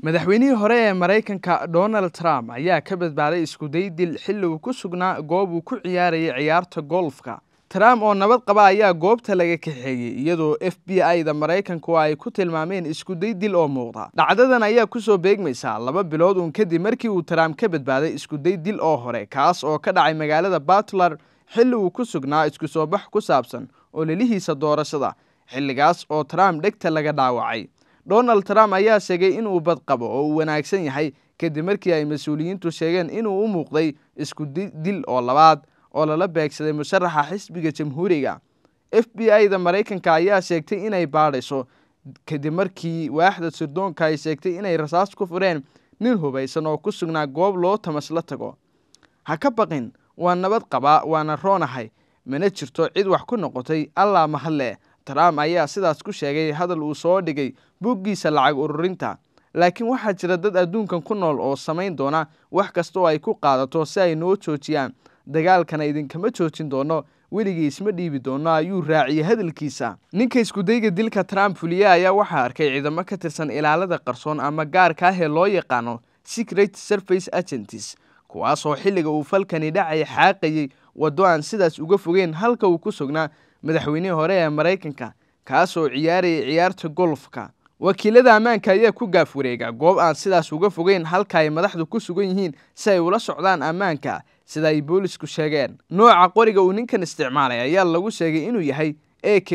madaxweynihii hore ee maraykanka donald trump ayaa ka badbaaday iskuday dil xilli uu ku sugnaa goob uu ku ciyaarayay ciyaarta golfka trump oo nabad qaba ayaa goobta laga kaxeeyey iyadoo f b i-da maraykanku ay ku tilmaameen iskuday dil oo muuqda dhacdadan ayaa kusoo beegmaysaa laba bilood uun kadib markii uu trump ka badbaaday iskuday dil oo hore kaas oo ka dhacay magaalada batler xilli uu ku sugnaa isku soo bax ku saabsan ololihiisa doorashada xilligaas oo trump dhegta laga dhaawacay donald trump ayaa sheegay inuu badqabo oo uu wanaagsan yahay kadib markii ay mas-uuliyiintu sheegeen inuu u muuqday isku dil oo labaad oo lala beegsaday musharaxa xisbiga jamhuuriga f b i-da maraykanka ayaa sheegtay inay baadhayso kadib markii waaxda sirdoonka ay sheegtay inay rasaas ku fureen nin hubaysan oo ku sugnaa goob loo tamasla tago ha ka baqin waa nabad qabaa waana roonahay mana jirto cid wax ku noqotay allaa mahadle trump ayaa sidaas ku sheegay hadal uu soo dhigay boggiisa lacag ururinta laakiin waxaa jira dad adduunkan ku nool oo samayn doona wax kasta oo ay ku qaadato si ay noo joojiyaan dagaalkana idinkama joojin doono weligii isma dhiibi doono ayuu raaciyey hadalkiisa ninka iskudayga dilka trump fuliye ayaa waxaa arkay ciidamo ka tirsan ilaalada qarsoon ama gaarka ah ee loo yaqaano secret surface agents kuwaasoo xilliga uu falkani dhacay xaaqayey waddo aan sidaas uga fogeyn halka uu ku sugnaa madaxweynihii hore ee maraykanka kaasoo ciyaarayay ciyaarta golfka wakiilada ammaanka ayaa ku gaaf wareega goob aan sidaas uga fogeyn halka ay madaxdu ku sugan yihiin si ay ula socdaan ammaanka sida ay boolisku sheegeen nooca qoriga uu ninkan isticmaalay ayaa lagu sheegay inuu yahay a k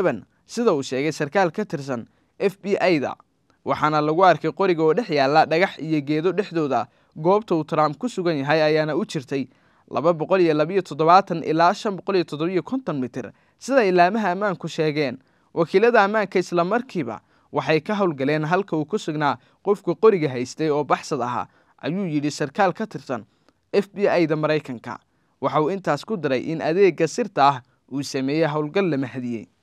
sida uu sheegay sarkaal ka tirsan f b i-da waxaana lagu arkay qoriga oo dhex yaalla dhagax iyo geedo dhexdooda goobta uu trump ku sugan yahay ayaana u jirtay laba boqol iyo labiyo toddobaatan ilaa shan boqol iyo toddobiyo konton mitir sida ilaamaha ammaanku sheegeen wakiilada ammaanka islamarkiiba waxay ka howlgaleen halka uu ku sugnaa qofka qoriga haystay oo baxsad ahaa ayuu yidhi sarkaal ka tirsan f b i-da maraykanka waxa uu intaas ku daray in adeega sirta ah uu sameeyey howlgal la mahadiyey